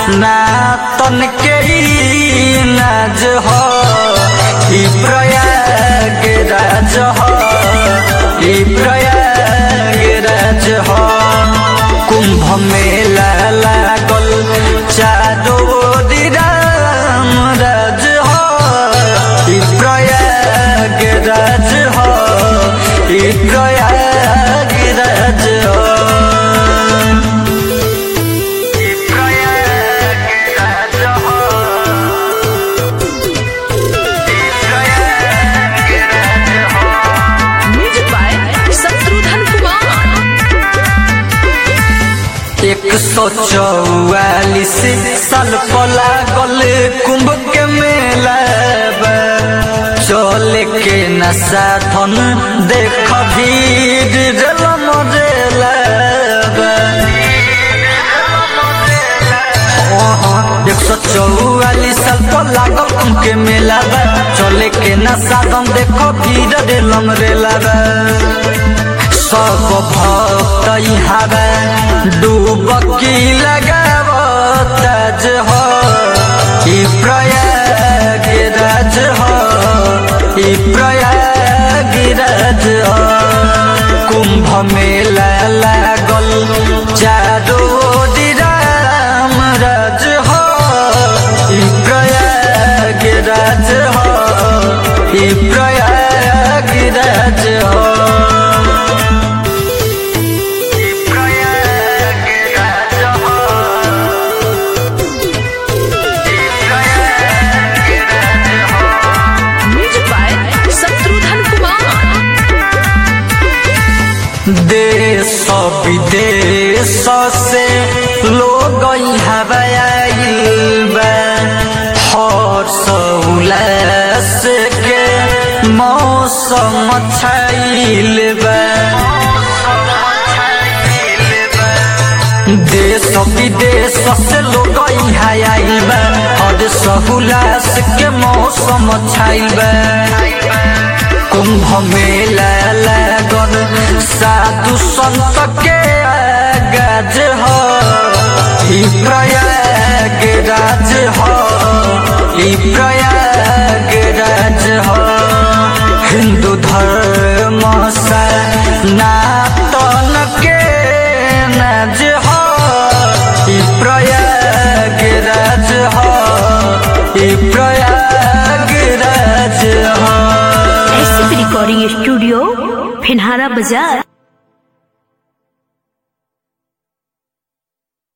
सनातन के ई नाज हो ई प्रयागराज हो ई प्रयागराज हो कुंभ मेला लागल चारो राम राज हो ई प्रयागराज हो ई प्रयागराज हो ई प्रयागराज हो ई प्रयागराज हो म्यूजिक बाय शत्रुघ्न कुमार एक सौ चौवालीस साल पला गल कुंभ के मेला बा। चले के न साधन देख भीड़ जल मरेला बा। एक सौ चौवालीस साल पर लागल कुंभ के मेला बा चले के न साधन देखो भीड़ रेलम रेला बा सब भक्त हवा डूबकी लगाव ताज हो ई प्रयागराज हो ई प्रयागराज हो कुंभ मेला लागल चारो राम राज हो ई प्रयागराज हो ई प्रयागराज हो म्यूजिक बाय शत्रुघ्न कुमार देश विदेश से लोग हवाइल बा हर्ष उल्लास के मौसम छाइल बा देश विदेश से लोग आइल बा हर्ष उल्लास के मौसम छाइल बा कुंभ मेला लागल साधु संत के गज हो ई प्रयागराज हो ई प्रयागराज हो हिंदू धर्म सनातन के नाज हो ई प्रयागराज हो ई प्रयागराज हो एसपी रिकॉर्डिंग स्टूडियो फिनहारा बाजार